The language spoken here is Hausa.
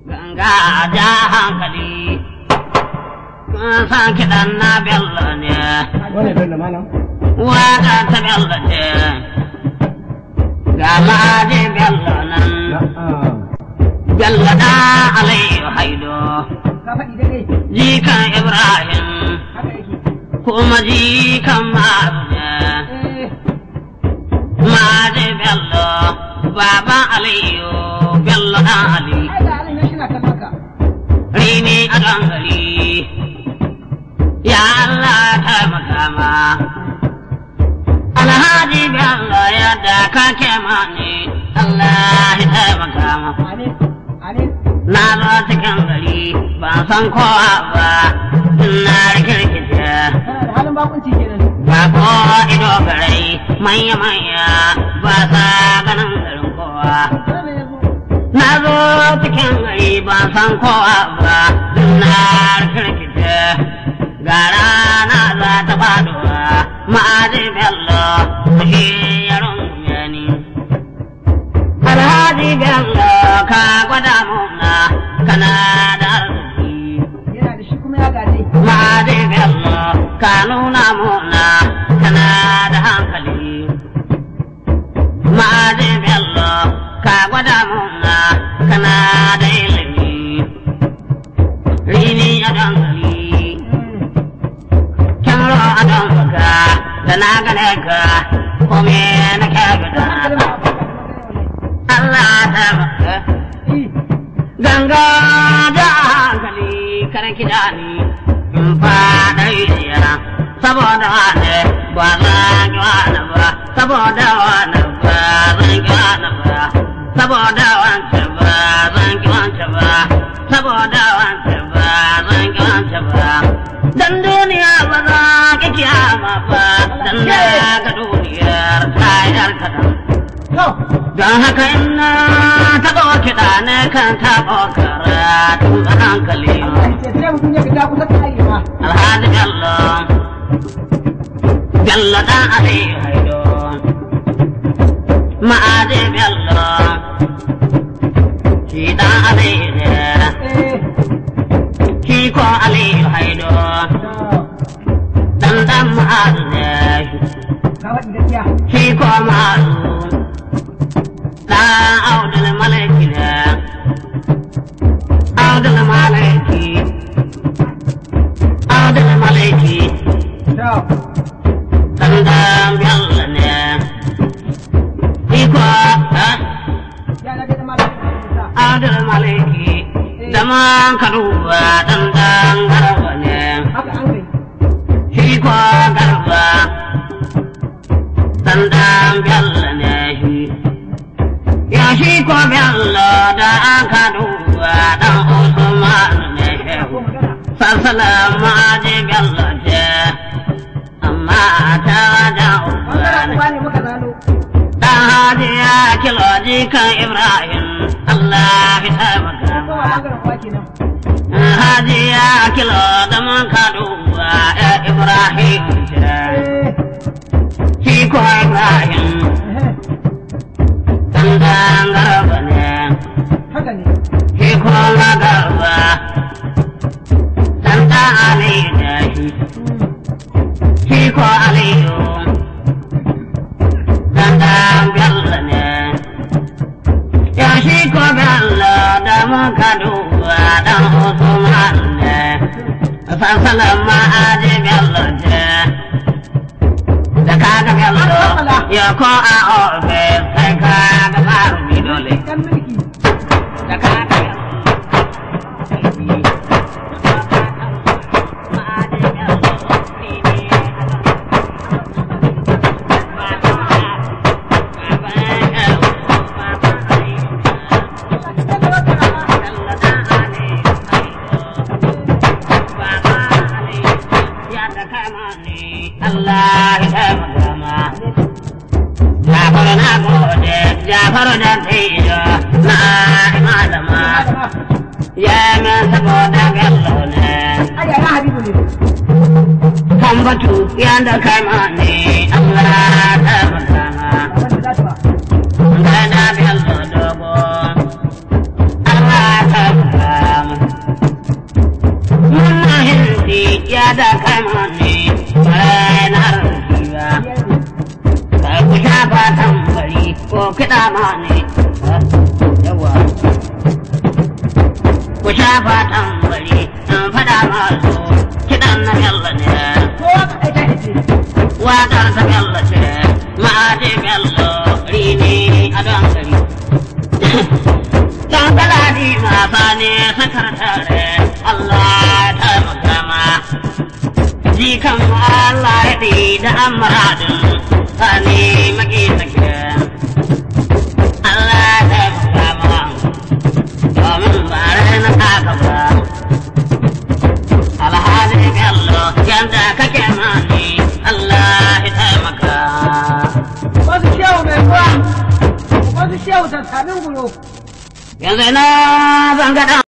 Ganga ja hankali, kun san kiɗan na bello ne, Wane bello malam? waka ta bello ce, ga maji bello nan, Na'am. bello da Aliyu Haido, Ka faɗi daidai. jikan Ibrahim, Haka yake. kuma jikan Maru ne. Eh, Maji bello, baban Aliyu, bello ɗan Ali. ai da alin shi na kallon ka. rini a don gari ya Allah taimaka ma alhaji bello yadda kake mani Allah ya taimaka ma Amin. Amin. na zo cikin gari ban san kowa ba na rikirkice Kana da halin bakunci kenan. ba ko ido garai manya manya ba sa ganin garin kowa Kana ne yanzu. Na zo cikin gari ban san kowa ba, na rikirkice ga rana za ta faduwa ma'aji bello shi ya rungume ni. Alhaji bello ka gwada muna kana da arziki. Yana da shi kuma ya gaje. Ma'aji bello ka nuna muna kana da hankali. Ma'aji bello ka gwada muna kana da ilimi. Rini a dankali, kyamro a danka da na gane ka kome na kyagata. Allah ta maka ganga da hankali kare kiɗa ni in faɗa rijiya saboda wane ba zan yi wani ba saboda wane ba zan yi wani ba saboda wance ba zan yi wance ba saboda wance ba zan yi wance ba dan duniya ba za ki kiyama ba dan na ga duniyar tayar kaɗan To, Don haka ina taɓa kiɗa ne kan taɓa karatu a hankali. ce sai mutum ya fita kusa ta arewa. Alhaji Bello, Bello ɗan Aliyu Haido, ma'aji Bello, shi ɗan Aliyu ne, Eh, shi ko Aliyu Haido, to, ɗan ɗan ma'azu ne, ka faɗi gaskiya. shi ko ma'azu, ɗan Audul Malaki ne. Audul Malaki, Audul Malaki, To, dandan Bello ne. Iko, eh, ya na gaida malam. Audul Malaki, da man ka duba dandan garba ne. Haka an kai. Iko garba, dandan Bello ne shi. Ya shi ko Bello da an ka duba dan Usman ne shehu. Ko magana. Sassalan ma'aji Bello ce, amma ta da Bangaren ubani. uba ne muka zano. Dan hajiya kilo jikan Ibrahim, Allah ya taimaka Ko ma. bangaren uwa kenan. Hajiya kilo da man kaduwa ya Ibrahim ce, Eh, shi ko Ibrahim, eh, dan dan garba ne, haka ne. shi ko na garba, dan dan Ali ne shi. shi ko aliyu dandan bello ne ya shi ko bello da muka duba dan usman ne sansalan ma'aji bello ce da kaga bello ya ko a ofis kai kaga marumi dole Ɗan mulki. da kaga Allah ya taimaka ma. Jafaru na gode, Jafaru da tijo na malama. Ya min saboda gallo ne. Ai, ya Habibu ne. Kan batu ya da kama ne, Allah ya taimaka ma. Wanda za ta ba. Gada bello dogo. Allah ya taimaka kiɗa ma ne yawa ku shafa tambari in faɗa masu kiɗan na bello ne kowa ka ɗaita ita waƙar ta bello ce ma'aji bello rini a don gari don kaladi masa ne sakatare Allah ta magama jikan Allah ya ɗi da amuradin sani maki sake Allah ta magama domin ba na haka ba alhali bello yanda kake mani Allah ya taimaka wasu shehu mai ruwa wasu shehu sassanin gulo yanzu na zanga